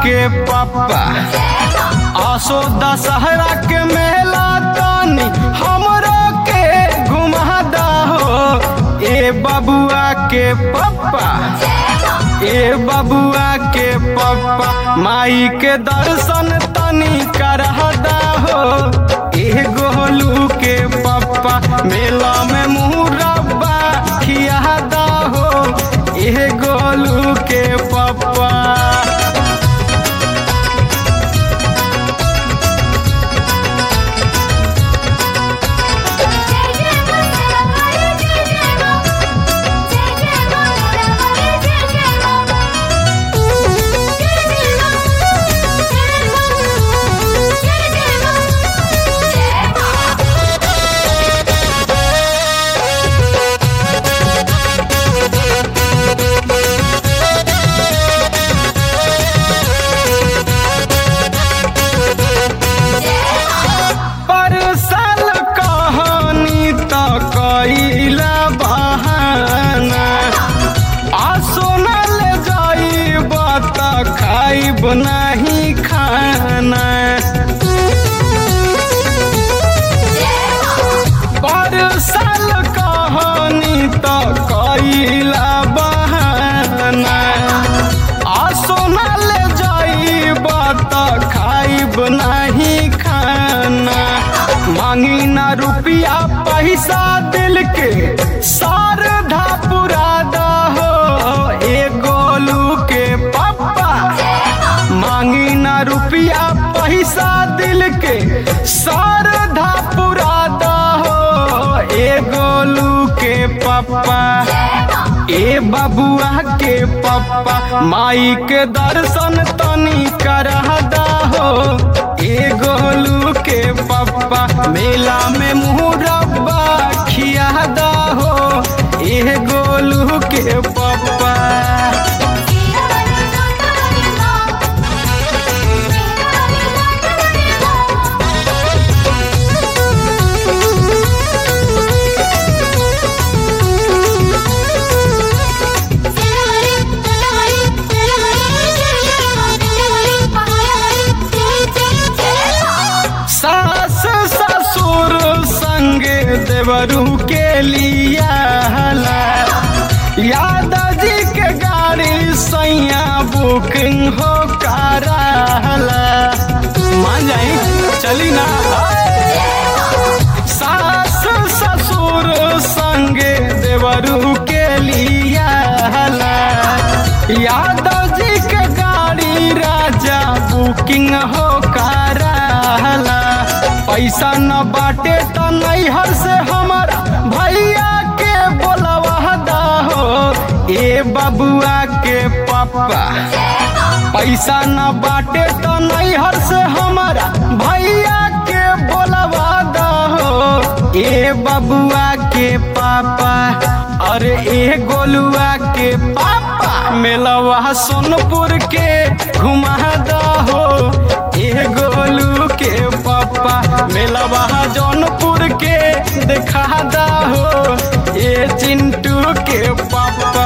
के पप्पा आसो दशहरा के मेला तानी हमरो के घुमादा हो ए बबुआ के पप्पा ए बबुआ के पप्पा माई के दर्शन तनी करहदा हो ए गोलू के पप्पा मेला में मुरब्बा खियादा हो ए गोलू के पप्पा पर साल कहानी तो कैला बहाना आ सोनल जाइब त खाइब नहीं खाना पर साल कहानी तो कैला बहाना आ सोनल जाइब त खाइब नहीं खाना मांगी ना रुपया पैसा दिल के शारदा पुरादा हो ए गोलू के पप्पा मांगी ना रुपया पैसा दिल के शारदा पुरादा हो ए गोलू के पप्पा ए बबुआ के पप्पा माई के दर्शन तनी करहदा हो ए गोलू के पप्पा मेला में मुरब्बा खियादा हो ए गोलू के पप्पा सास ससुर संगे देवरू के लिया यादाजी के गाड़ी सैया बुकिंग हो कराला मान जाई चली ना सास ससुर संगे देवरू के लिया यादाजी के गाड़ी राजा बुकिंग हो कराला पैसा न बाटे त नैहर से हमारा भैया के बोलवा दा हो ए बबुआ के पप्पा पैसा न बाटे त नैहर से हमारा भैया के बोलवा दा हो ए बबुआ के पापा अरे ए गोलुआ के पापा मेलवा सोनपुर के घुमा दा हो ए गोलू के पापा मेलवा जौनपुर के देखा दा हो ए चिंटू के पापा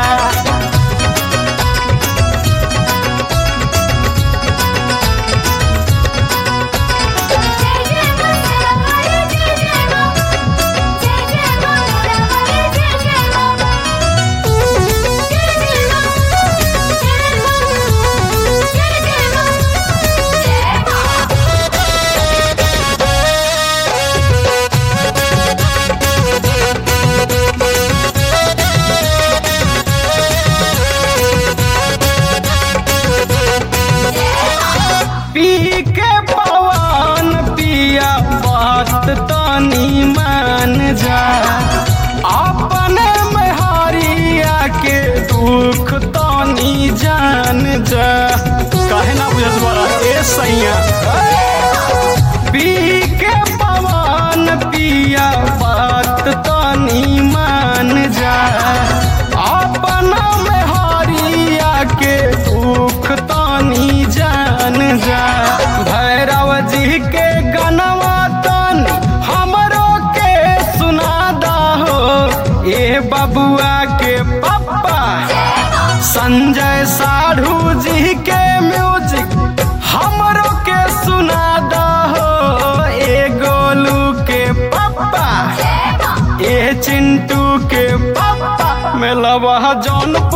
पी के पवन पिया बात तनी मान जा अपने में हरिया के दुख तनी जान जा काहे ना बुझत बड़ा ए सैया पी के पवन पिया बात तनी मान जा अपना में हरिया के दुख तनी जान जा भैरव जी के गनवा तनी हमरो के सुनादा हो ए बबुआ के पप्पा संजय साढ़ू जी के म्यूजिक हमरो के सुना दहो ए गोलू के पापा ए चिंटू के पापा मेलवा जौनपुर